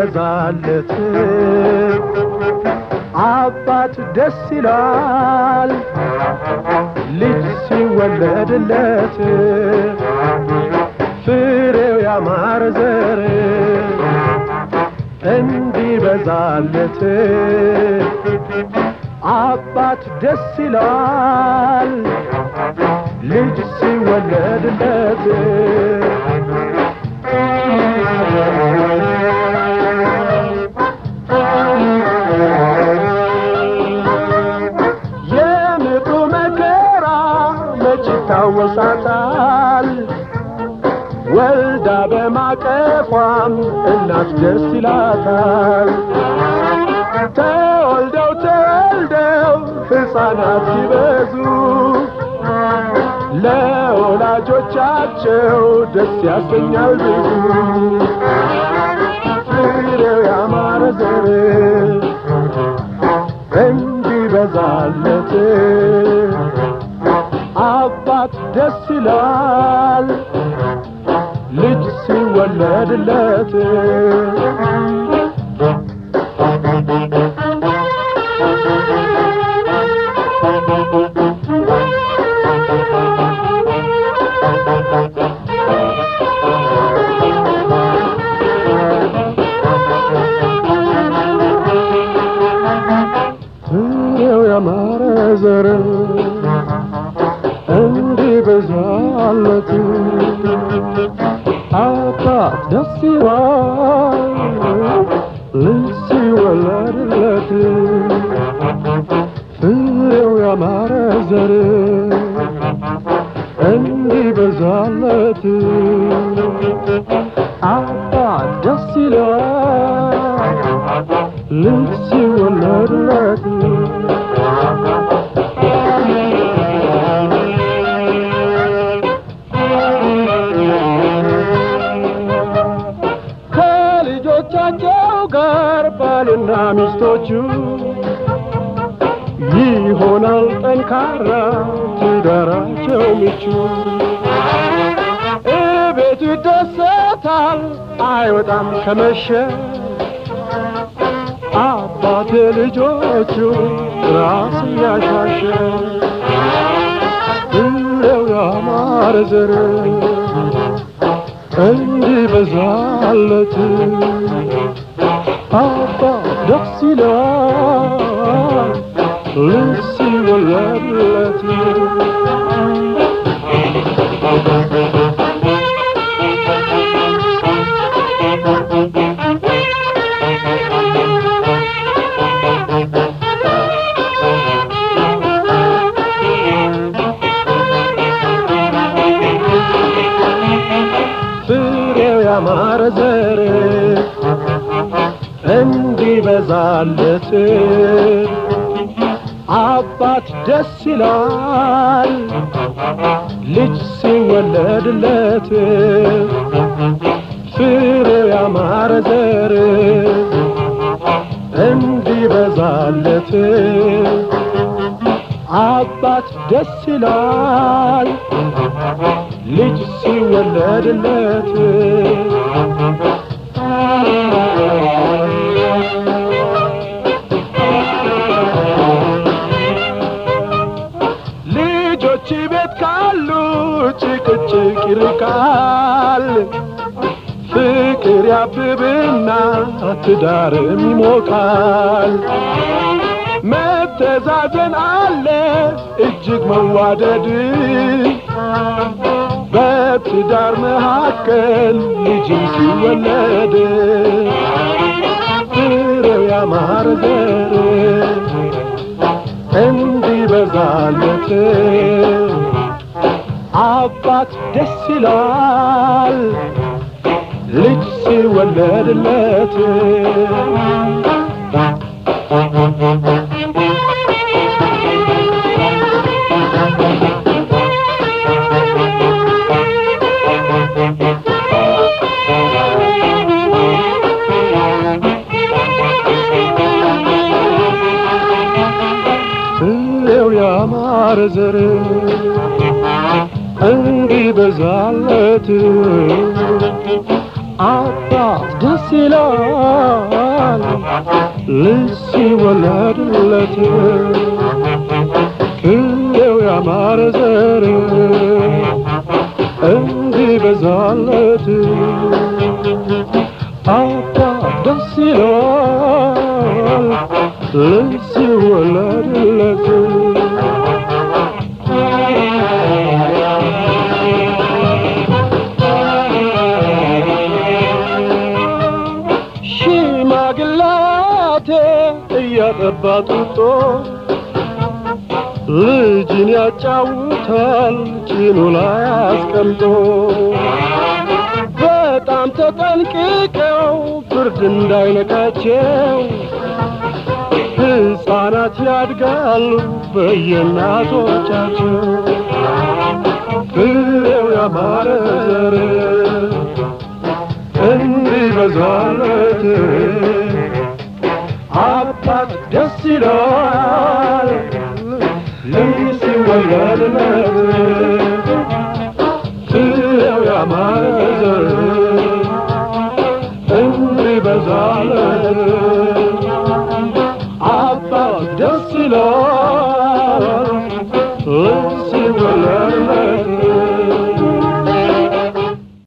እንዲበዛለት አባት ደስ ይላል ልጅ ሲወለድለት ፍሬው ያማረ ዘር እንዲበዛለት አባት ደስ ይላል ልጅ ሲወለድለት የምጡ መከራ መች ይታወሳታል ወልዳ በማቀፏም እናት ደስ ይላታል ተወልደው ተወልደው ሕፃናት ሲበዙ ለወላጆቻቸው ደስ ያሰኛል ብዙ ፍሬው ያማረ ዘር እንዲበዛለት አባት ደስ ይላል ልጅ ሲወለድለት ፍሬው ያማረ ዘር እንዲበዛለት አባት ደስ ይላል ልጅ ሲወለድለት ፍሬው ያማረ ዘር እንዲበዛለት አባት ደስ ይላል ልጅ ሲወለድለት ከልጆቻቸው ጋር ባልና ሚስቶቹ ይሆናል ጠንካራ ትዳራቸው ምቹ እቤቱ ይደሰታል አይወጣም ከመሸ አባት ልጆቹ ራስ ያሻሸ ፍሬው ያማረ ዘር እንዲበዛለት አባት ደስ ይላል ልጅ ሲወለድለት ፍሬው ያማረ ዘር እንዲበዛለት አባት ደስ ይላል ልጅ ሲወለድለት ፍሬው ያማረ ዘር እንዲበዛለት አባት ደስ ይላል ልጅ ሲወለድለት ልጆች ቤት ካሉ ጭቅጭቅ ይርቃል ፍቅር ያብብና ትዳርም ይሞቃል መተዛዘን አለ እጅግ መዋደድ በትዳር መካከል ልጅም ሲወለድ ፍሬው ያማረ ዘር እንዲበዛለት አባት ደስ ይላል ልጅ ሲወለድለት ፍሬው ያማረ ዘር እንዲበዛለት አባት ደስ ይላል ልጅ ሲወለድለት ቅኔው ያማረ ዘር እንዲበዛለት አባት ደስ ይላል ልጅ ሲወለድለት ሽማግላቴ እያጠባ ጡጦ ልጅን ያጫውታል ጭኑ ላይ አስቀምጦ በጣም ተጠንቅቀው ፍርድ እንዳይነካቸው ሕፃናት ያድጋሉ በየእናቶቻቸው ፍሬው ያማረ ዘር እንዲበዛለት አባት ደስ ይለዋል ልጅ ሲወለድለት ፍሬው ያማረ ዘር እንዲበዛለት